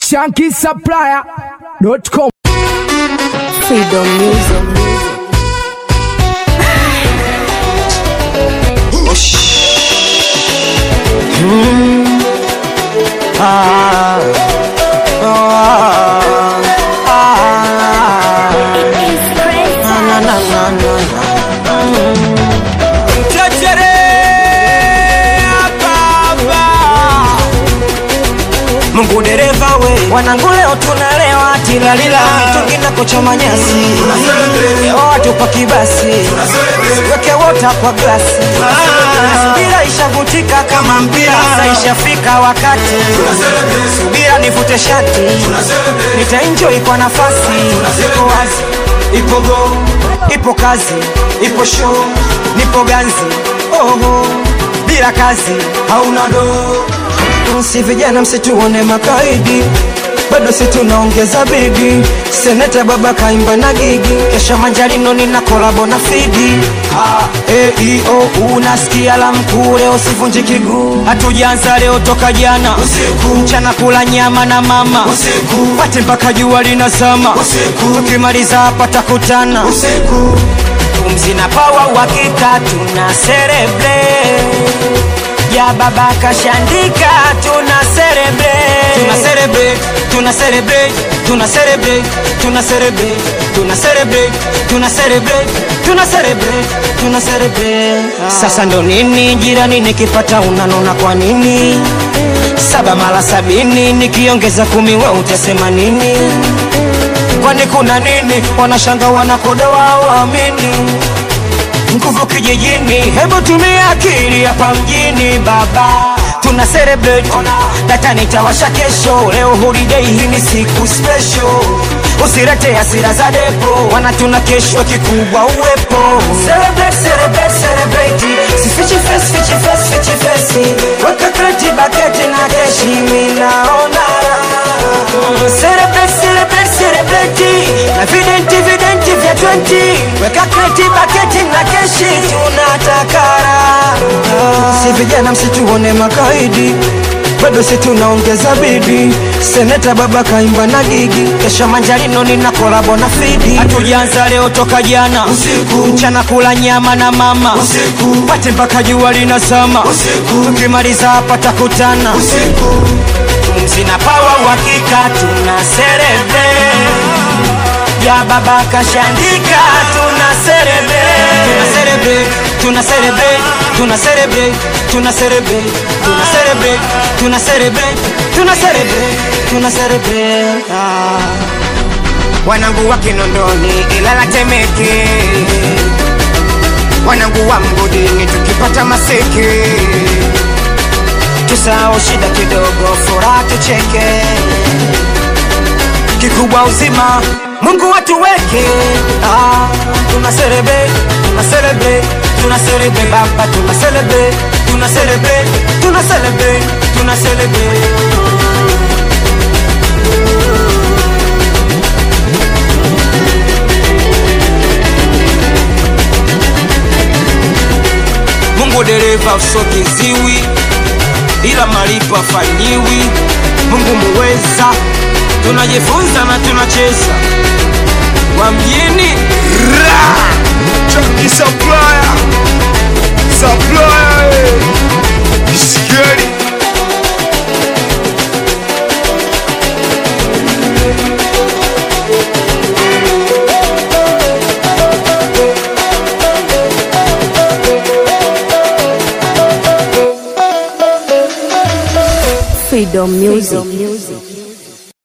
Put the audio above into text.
shankisupplier.com. Freedom Music. Mungu dereva we, wanangu leo tunalewa tilalila, mitungi na kocha manyasi, leo watu pa kibasi, weke wota kwa glasi, subira ishavutika kama mpira, sasa ishafika wakati, subira nivute shati, nitaenjoy kwa nafasi, iko wazi, ipo go, ipo kazi, ipo show, nipo ganzi, oho, bila kazi hauna doo si vijana msituone makaidi bado si tunaongeza bidi seneta baba kaimba na gigi kesha manjarino nina kolabo na fidi eio unasikia la mkuu leo sivunji kiguu hatujanza leo toka jana usiku mchana kula nyama na mama usiku pate mpaka jua linazama usiku tukimaliza hapa takutana usiku pumzi na pawa uhakika tuna serebre ya baba kashandika tuna celebrate tuna celebrate tuna celebrate tuna celebrate tuna celebrate tuna celebrate tuna celebrate tuna celebrate tuna celebrate sasa ndo nini jirani nikipata unanona kwa nini saba mara sabini nikiongeza kumi we utasema nini kwani kuna nini wanashanga wanakodoa waamini nguvu kijijini, hebu tumia akili hapa mjini baba, tuna celebrate data nitawasha kesho, leo holiday, hii ni siku special. Usirete hasira za depo, wana tuna kesho kikubwa uwepo. Celebrate, celebrate, celebrate, sifichi face, fichi face, fichi face, weka kreti baketi na keshi, minaona Celebrate, celebrate, celebrate, na videnti videnti vya 20 weka kreti baketi na keshi, tunatakara si vijana msituone makaidi bado si tunaongeza bidi seneta baba kaimba na gigi kesha manjarino nina kolabo na fidi hatujanza leo toka jana usiku mchana kula nyama na mama usiku pate mpaka jua linazama usiku tukimaliza hapa takutana usiku pumzi na pawa uhakika tuna serebe ya baba kashandika tuna serebe tuna serebe tuna serebe tuna serebe tuna serebe tuna serebe tuna serebe tuna serebe tuna serebe ah. wanangu wa kinondoni ilala temeke wanangu wa mgodini tukipata maseke tusahau shida kidogo furaha tucheke kikubwa uzima mungu watuweke ah, tuna serebe tuna serebe tuna serebe baba tuna serebe tuna serebe tuna serebe tuna serebe mungu dereva usokiziwi ila malipo afanyiwi mungu muweza tunajifunza na tunacheza wa mjini Chunky supplier, supplier, eh. Scary. Freedom Music.